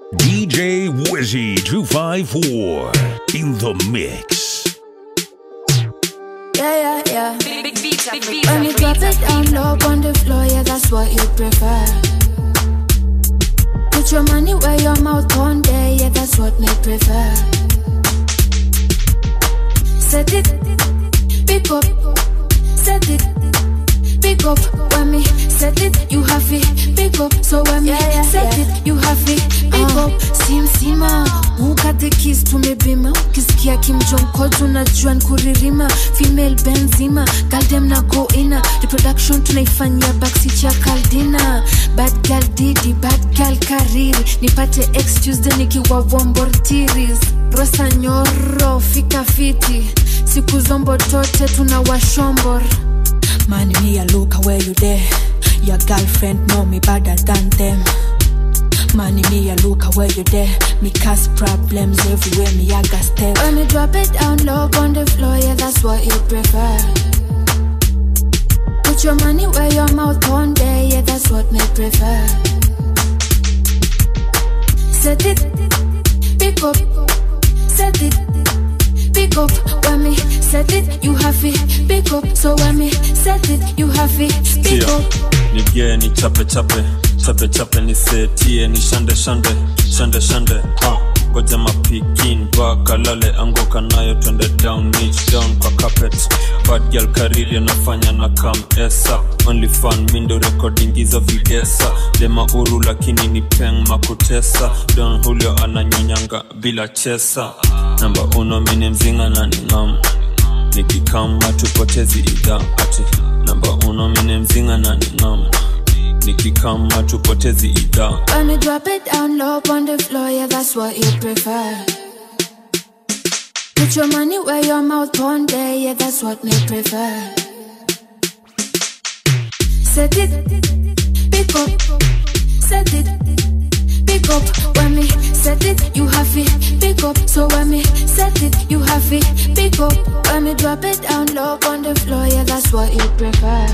DJ Wizzy 254 in the mix. Yeah, yeah, yeah. Big, big beats, big beats, When you big drop beats. it down low on the floor, yeah, that's what you prefer. Put your money where your mouth on there, yeah, that's what me prefer. Set it, pick up, set it, pick up. When me set it, you have it, pick up. So when me set it, you have it, pick up. Sim sima, ukate kiss tumebima, ukisikia kimjonko tunajua nkuririma, female benzima, galdem na go ina, reproduction tunaifanyia backseat ya kaldina, bad girl didi, bad girl kariri, nipate ex Tuesday nikiwa wombortiris, rosa nyoro, fika fiti, siku zombo tote tuna washombor Man, me a look where you there. Your girlfriend know me better than them. Man, me a look where you there. Me cause problems everywhere. Me I got step. When me drop it down low on the floor, yeah, that's what you prefer. Put your money where your mouth on there, yeah, that's what me prefer. Set it, pick up, set it, pick up. When me set it, you have it, pick up. So when me set it, you have it, pick Tia, up. nigee ni chape chape chape chape nisetie ni shande shande shande shande ah. ngoja mapikin bakalale anguka nayo twende down niche down kwa carpet bad girl karili anafanya na kam esa only fan mindo recording hizo videsa dema uru lakini ni peng makutesa don julio ananyonyanga bila chesa namba uno mini mzinga na ningam nikikama tupotezi idha ati namba uno mine mzinga na ningam nikikama tupotezi idha When you drop it down low on the floor, yeah, that's what you prefer. Put your money where your mouth on there, yeah, that's what me prefer. Set it, pick up, set it, pick up. When me set it, you have it, pick up. So when me set it, you have it, pick up. When me drop it down low on the floor, yeah, that's what you prefer.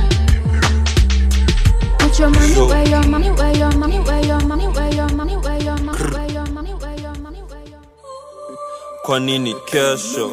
Put your money where your money, where your money, where your money, where your money, where your money, where your money, where your money, where your kwa nini kesho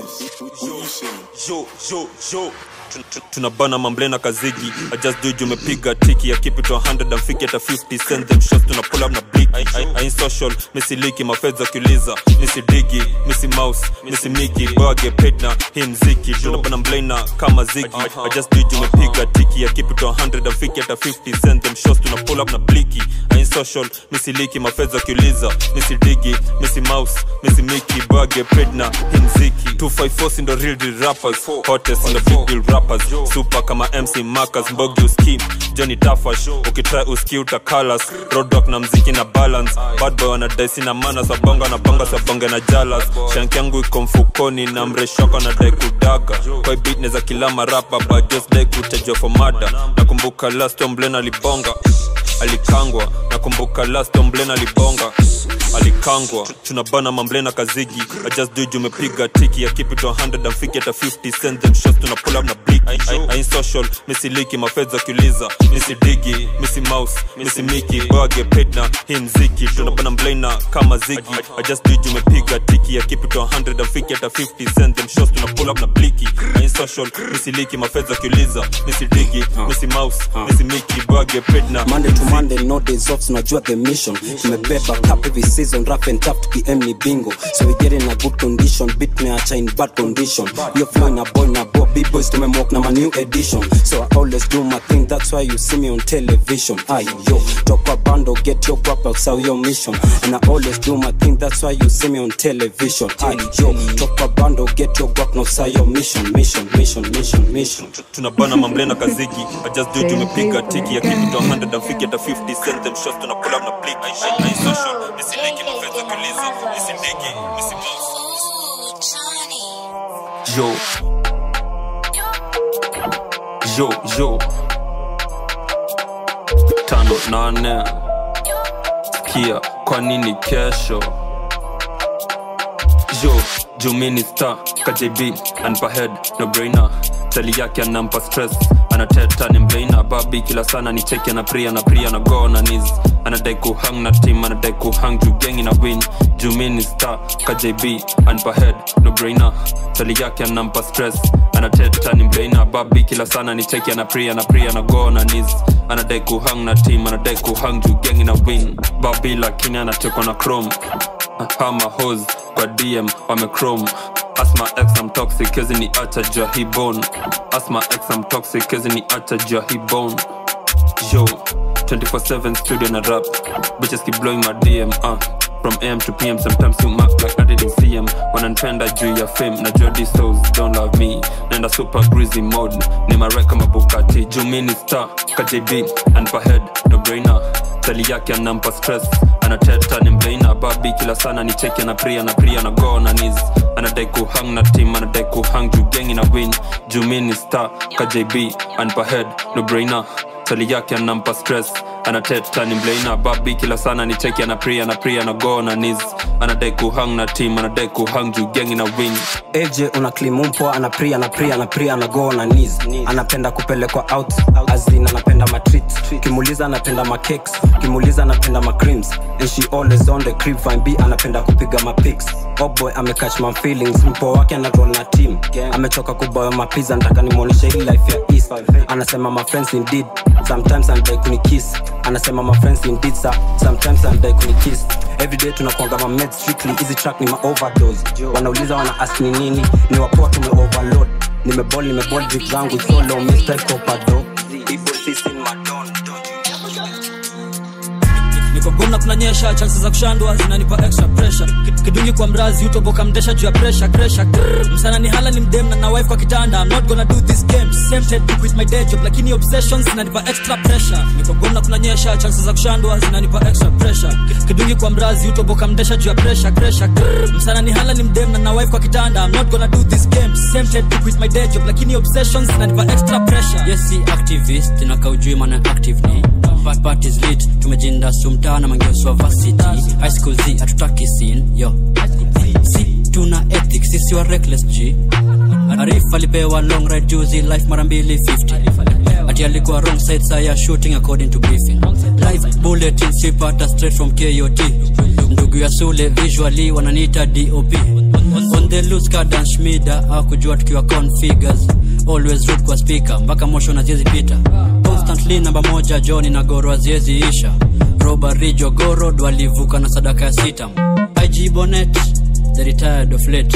yo, yo, yo. Tun- tun- tunabana mamblena kazigi I just do it, umepiga tiki ya keep it to 100 and fiki hata 50 send them shots tuna pull up na blik I, I, I ain't social misiliki mafedha kiuliza misidigi misi mouse misi miki bage paid na hii mziki tunabana mblena kama zigi I, I just do it, umepiga tiki ya keep it to 100 and fiki hata 50 send them shots tuna pull up na bliki I ain't social misiliki mafedha kiuliza misidigi misi mouse misi miki bage paid na hii mziki 254 si ndo real deal rappers hottest ndo big deal rappers super kama mc marcus mbogi uskim johnny tafash ukitry uski utakalas roadrock na mziki na balance bad boy wanadaisi na mana sabonga na bonga sabonge na jalas shank yangu iko mfukoni na mreshoko na dai kudaga kwa beat neza kila marapa but just dai kutajwa for mada nakumbuka last omblen alibonga alikangwa nakumbuka last omblen alibonga alikangwa tunabana mamblena kazigi I just do it, umepiga tiki ya keep it to 100 and fiki hata 50 send them shots tuna pull up na blik I, I, I ain't social misiliki mafedha kiuliza misidigi misi mouse misi miki bage paid na hii mziki tunabana mblena kama zigi I just do it, umepiga tiki ya keep it to 100 and fiki hata 50 send them shots tuna pull up na bliki I ain't social misiliki mafedha kiuliza misidigi misi mouse misi miki bage paid na Monday to Monday, no days off, tunajua the mission. Tumebeba cup every season, rough and tough, tuki ni bingo. So we get in a good condition, beat meacha in bad condition. Yo flow in a boy na boy, big boys tumemwalk na my new edition. So I always do my thing, that's why you see me on television. Aye yo, top a bando, get your guap outside your mission. And I always do my thing, that's why you see me on television. Aye yo, top a bando, get your guap outside your mission, mission, mission, mission, mission. tunabana mamblena kazigi I just do it, tumepiga tiki ya kitu to 100 and fiki hata 50 send them shots tuna pull up na blik I, I, I social misiliki mafedha kuliza misidigi misi mouse yo yo yo tano nane kia kwa nini kesho yo jumini star kjb anpa head no brainer tali yake anampa stress ana anateta ni mbeina babi kila sana ni cheki na pria na pria na go na nis anadai kuhang na team anadai kuhang juu gengi na win juu mi ni star kjb anpa head no brainer tali yake anampa stress anateta ni mbeina babi kila sana ni cheki na pria na pria na go na nis anadai kuhang na team anadai kuhang juu gengi na win babi lakini anatekwa na chrome hama hos kwa dm wamechrome asma x am toxic kezi ni acha jua hi bone asma x am toxic kezi ni acha jua hi bone yo 24/7 studio na rap bitches keep blowing my dm uh from am to pm sometimes you mark like i didn't see em wananipenda juu ya fame na jodi souls don't love me nenda super greasy mode ni marek kama bukati juu mi ni star kjb anpa head no brainer tali yake anampa stress anateta ni mbeina babi kila sana ni cheki na pria na pria na go na nis anadai kuhang na team anadai kuhang juu gengi na win juu mi ni star kjb anpa head no brainer tali yake anampa stress anateta ni mleina babi kila sana ni cheki ana pria na pria na go na nis anadai kuhang na team anadai kuhang juu gengi na win AJ una klimumpo ana pria na pria na pria na go na knees anapenda kupelekwa out azin anapenda matreat kimuliza anapenda macakes kimuliza anapenda macreams and she always on the crib fine b anapenda kupiga mapics oh boy amecatch my feelings mpo wake anaroll na team amechoka kuboya mapiza nataka nimwonyeshe hii life ya east anasema my friends indeed sometimes anadai kunikiss anasema my friends indeed sir. sometimes anadai kunikiss everyday tunakwanga ma med strictly hizi track ni ma overdose wanauliza wana ask ni nini ni wapoa tume overload nimebol nimebol drip zangu solo mr copado Ipo sisi in my don, don. niko gomna kunanyesha chansi za kushandwa zinanipa extra pressure Ki- kidungi kwa mrazi utoboka mdesha juu ya pressure pressure Grrr. msana ni hala ni mdem na na wife kwa kitanda I'm not gonna do this game tempted to quit my day job lakini obsessions zinanipa extra pressure niko gomna kunanyesha chansi za kushandwa zinanipa extra pressure Ki- kidungi kwa mrazi utoboka mdesha juu ya pressure pressure Grrr. msana ni hala ni mdem na na wife kwa kitanda I'm not gonna do this game tempted to quit my day job lakini obsessions zinanipa extra pressure yes si activist na kaujui maana active ni Part- part is lit tumejinda sumtaa na mangeoswa varsity high school z hatutaki sin yo si tuna ethics sisi wa reckless g arif alipewa long ride juzi life mara mbili 50 ati alikuwa wrong side saya shooting according to briefing live bulletin sipata straight from kot ndugu ya sule visually wananiita dop on, on the loose kadan shmida akujua tukiwa configures always root kwa speaker mpaka mosho na ziezi pita constantly namba moja joni na goro aziezi isha robari jogoro walivuka na sadaka ya sitam ig bonet the retired of late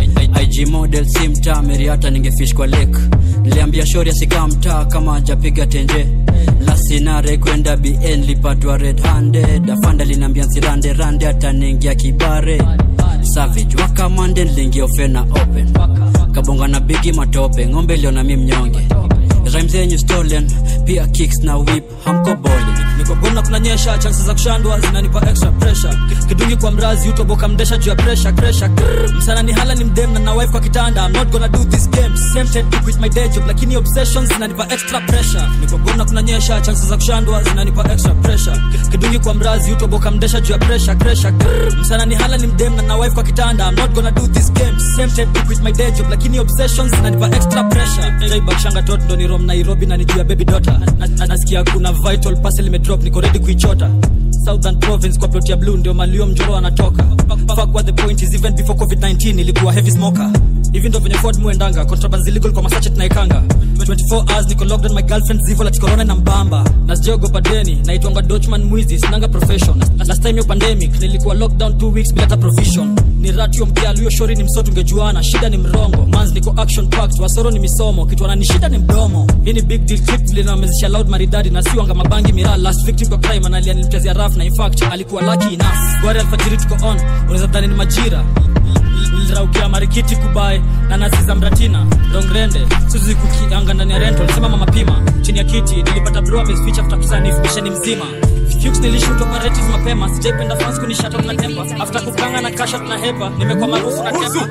ig model si mtaa meriata ningefish kwa lake niliambia shori asikaa mtaa kama ajapiga tenje lasinare kwenda bn lipatwa red handed afanda linaambia nsirande rande ataniingia kibare savage wakamande niliingia ofena open kabonga na bigi matope ng'ombe iliona mi mnyonge rhymes zenyu stolen pia kicks na whip hamko bole niko gomna kunanyesha chansi za kushandwa zinanipa extra pressure Ki- kidungi kwa mrazi utoboka mdesha juu ya pressure pressure Grrr. msana ni hala ni mdem na na wife kwa kitanda I'm not gonna do this game tempted to quit my day job lakini obsessions zinanipa extra pressure niko gomna kunanyesha chansi za kushandwa zinanipa extra pressure Ki- kidungi kwa mrazi utoboka mdesha juu ya pressure pressure Grrr. msana ni hala ni mdem na na wife kwa kitanda I'm not gonna do this game tempted to quit my day job lakini obsessions zinanipa extra pressure jaibakshanga tot ndo ni rom nairobi na nijuu ya baby daughter Na- na- nasikia kuna vital parcel imedrop niko ready kuichota southern province kwa plot ya blue ndio malio mjoro anatoka fuck what the point is even before covid-19 ilikuwa heavy smoker hivi ndo venye ford muendanga contrabands illegal kwa masache tunaekanga 24 hours niko locked on my girlfriend zivo lati corona na mbamba na sijaogopa deni naitwanga dochman mwizi sinanga profession last time yo pandemic nilikuwa lockdown 2 weeks bila hata provision ni ratio mkialu hiyo shori ni msoto ungejuana shida ni mrongo mans niko action packed wasoro ni misomo kitu anani shida ni mdomo hii ni big deal clip vile namezesha loud maridadi na siwanga mabangi miraa last victim kwa crime analia nilimchezea raf na in fact alikuwa lucky enough gwari alfajiri tuko on unaweza dhani ni majira niliraukia marikiti kubae na nazi za mratina rongrende suzi kukianga ndani ya rental simama mapima chini ya kiti nilipata bro ameficha after kusanifu misheni mzima Fuchs nilishoot operatives mapema sijaipenda fans kunishata na tempa after kukanga na kasha na hepa nimekuwa maarufu na tempa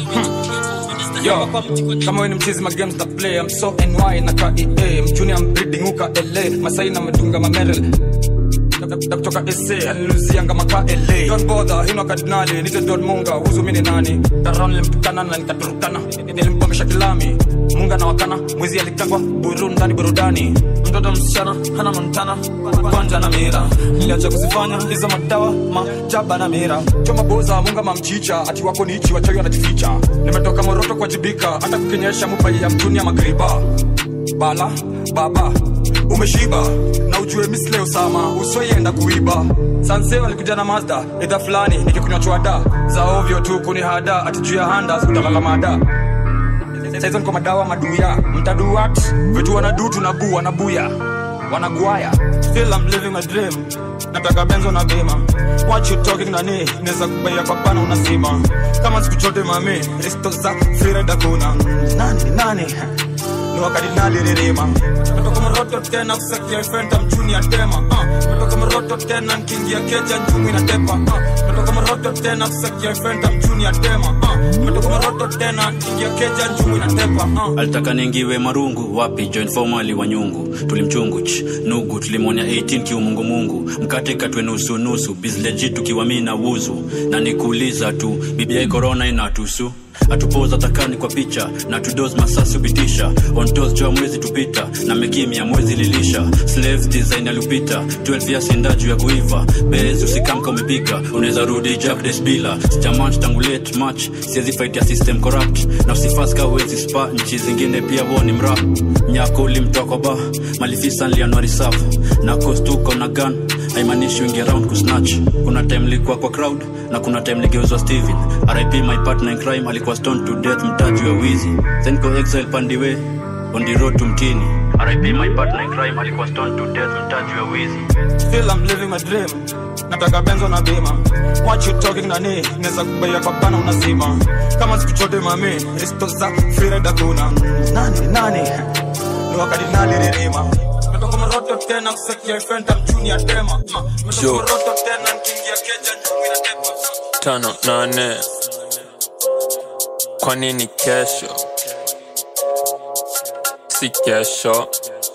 Yo, kama we ni mchizi ma games na play I'm so NY na KEA mjuni I'm breeding uka LA Masai na medunga ma Merrill na kutoka sa aliluzianga maka la don bodha hino kardinali nite don munga uzu mini nani daron nilimtukana na nikaturukana nilimpongesha kilami munga na wakana mwizi alikangwa burundani burudani mtoto msichana hana montana kwanja na mira niliacha kuzifanya hizo madawa majaba na mira choma boza munga mamchicha ati wako nichi wachawi wanajificha nimetoka moroto kwa jibika hata kukinyesha mupai ya mtuni ya magriba bala baba umeshiba na ujue misle usama usioienda kuiba sanse walikuja na mazda idha fulani nikikunywa chwada za ovyo tu kunihada ati juu ya handa utalala mada saizo niko madawa maduya mtaduat vitu wanadu tunabu wanabuya wanagwaya still I'm living my dream nataka benzo na bima what you talking nani naweza kubaia kwa pana unasima kama siku chote mami risto za freeride kuna nani nani ni wakati nalirima metoka moroto tena kusakia fenta mchuni ya tema uh. metoka moroto tena nkiingia keja njumi na tepa uh. metoka moroto tena kusakia fenta mchuni ya tema uh. metoka moroto tena nkiingia keja njumi na tepa uh. alitaka ningiwe marungu wapi join formali wa nyungu tulimchungu ch nugu tulimwonya 18 kiumungumungu mkate katwe nusu nusu bizleji tukiwa mi na wuzu na nikuuliza tu bibiai korona inatusu atupoza takani kwa picha na tudos masasi upitisha ontos jua mwezi tupita na mekimya mwezi lilisha slaves design alipita 12 ya sinda juu ya kuiva bez usikamka umepiga unaweza rudi jack desbila sijamanch tangu late match siwezi fight ya system corrupt na usifaska uwezi spa nchi zingine pia woni mra nyako ulimtoa kwa ba malifisa nlianuari safu na kostuko na gun haimaanishi wingi around kusnatch kuna time likuwa kwa crowd na kuna time ligeuzwa steven rip my partner in crime alikuwa stoned to death mtaji wa wizi then go exile pandiwe on the road to mtini rip my partner in crime alikuwa stoned to death mtaji wa wizi still I'm living my dream nataka benzo na bima what you talking nani naweza kubaia kwa pana unazima kama siku chote mami risto za freeride kuna nani nani ni wakati nalirima metoka moroto tena kusakia fenta mchuni ya tema uh. metoka Yo. moroto tena nkiingia keja njumi na tepa tano nane kwa nini kesho si kesho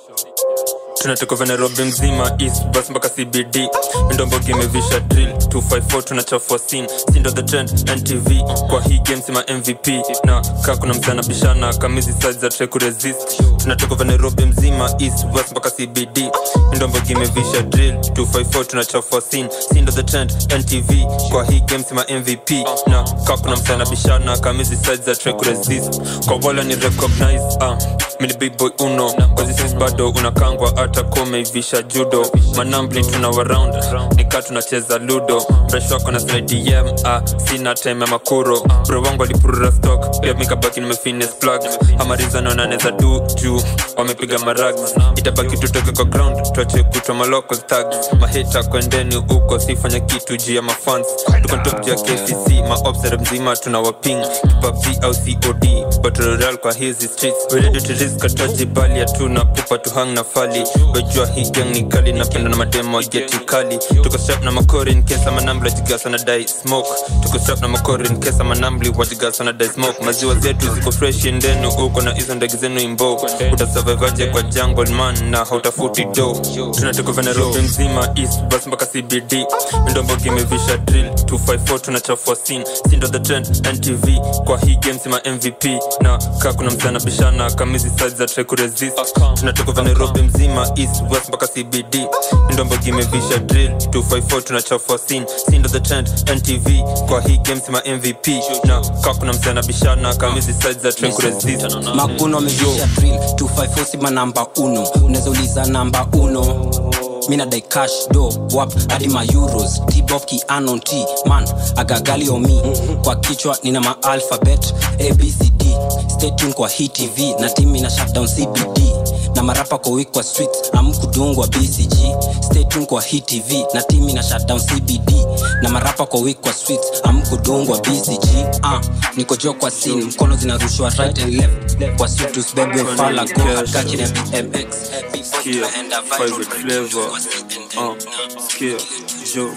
tunatoka vya nairobi mzima east bus mpaka cbd ndombogi imevisha drill 254 tunachafua sin sindo the trend ntv kwa hii game sima mvp na kaa kuna msana bishana kamizi size za try kuresist tunatoka vya nairobi mzima east bus mpaka cbd ndombogi imevisha drill 254 tunachafua sin sindo the trend ntv kwa hii game sima mvp na kaa kuna msana bishana kamizi size za try kuresist kwa wala ni recognize uh, mini big boy uno kwazisis bado unakangwa hata komeivisha judo manambli tuna waround nikaa tunacheza ludo mresh wako na slidem ah, sina time ya makuro bro wangu alipurura stock pia mikabaki nimefines plug amarizano naneza du juu wamepiga marag itabaki tutoke kwa ground tuache kutwa maloko tag mahita kwendeni huko sifanya kitu juu ya mafans tuko top juu ya kcc maobsere mzima tuna waping pubg au cod battle royale kwa hizi streets we ready to risk ataji bali hatuna pupa tuhang na fali wejua hii gang ni kali napenda na mademo geti kali tuko strap na makori in case ama nambli wajigasa na dai smoke tuko strap na makori in case ama nambli wajigasa na dai smoke maziwa zetu ziko fresh ndenu uko na hizo ndege zenu imbo utasurvivaje kwa jungle man na hautafuti do tunatoka vya nairobi mzima east bus mpaka cbd ndombogi imevisha drill 254 tunachafua sin sindo the trend ntv kwa hii game sima mvp na kaa kuna msana bishana kamizi size za try kuresist tunatoka vya nairobi mzima east west mpaka cbd ndombogi imevisha drill 254 tunachafua sin sindo the trend ntv kwa hii game sima mvp na kaa kuna msana bishana kamizi size za try kuresist makuno amevisha drill 254 sima namba uno unaweza uliza namba uno mina dai cash do wap hadi ma euros tbof ki anon t man agagali omi kwa kichwa nina ma alphabet abcd stay tuned kwa hii tv na timi na shutdown cbd na marapa kwa wik kwa streets amkudungwa bcg stay tuned kwa hii tv na timi na shutdown cbd na marapa kwa wik kwa streets amkudungwa bcg ah, niko jo kwa scene mkono zinarushwa right and left kwa sutus bebe fala go akachi na bmx Before Skia, tunaenda viral, favorite flavor. kwa CNN. Uh, Skia, Joe.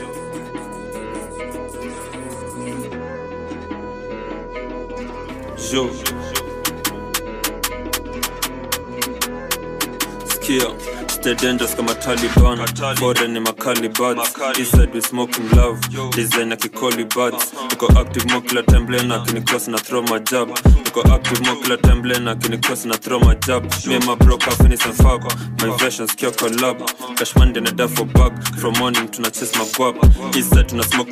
Joe. Skia, stay dangerous kama taliban foreign ni makali buds east side we smoking love design ya kikoli buds niko active mo kila time blena kini cross na throw my jab niko active mo kila time blena kini cross na throw my jab me and my bro ka finish and fuck my versions kio collab cash money na duffel bag from morning tuna chase my guap east side tuna smoke